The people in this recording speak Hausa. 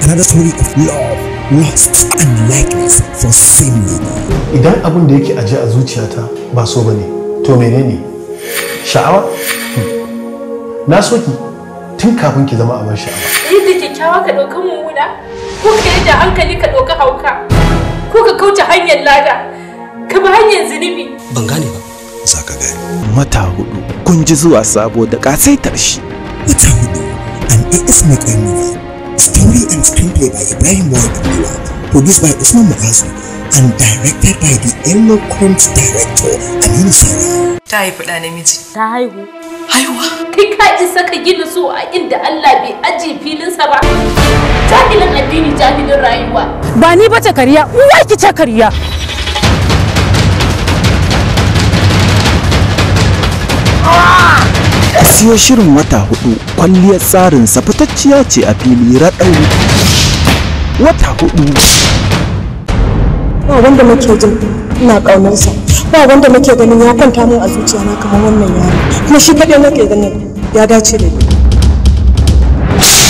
another story of love, lust, and likeness for same lady. idan abin da yake aje a zuciyata ba so bane to menene sha'awa Hmm. na so ki tun kafin ki zama abin sha'awa yadda kyakkyawa ka ɗauka mummuna ko ka yadda hankali ka ɗauka hauka ko ka kauce hanyar lada ka bi hanyar zunubi Ban gane ba. Za ka gane. Wata hudu kun ji zuwa sabo da kasaitar shi. Wata hudu, an AS Mekai movie. Story and screenplay by Ibrahim Ward Abdullah. Produced by Usman Muazu and directed by the eloquent director Aminu Saura. ta haifi ɗa namiji ta haihu haihuwa kai ka isa ka gina so a inda Allah bai ajiye filinsa ba jahilin addini jahilin rayuwa ba ni ba ta kariya uwa ki ta kariya Siyo shirin wata hudu kwalliyar tsarin sa fitacciya ce a fili raɗau. Wata hudu ba wanda nake jin ina ƙaunarsa ba wanda nake ganin ya kwanta min a zuciyana kamar wannan yaro kuma shi kaɗai nake ganin ya dace da ni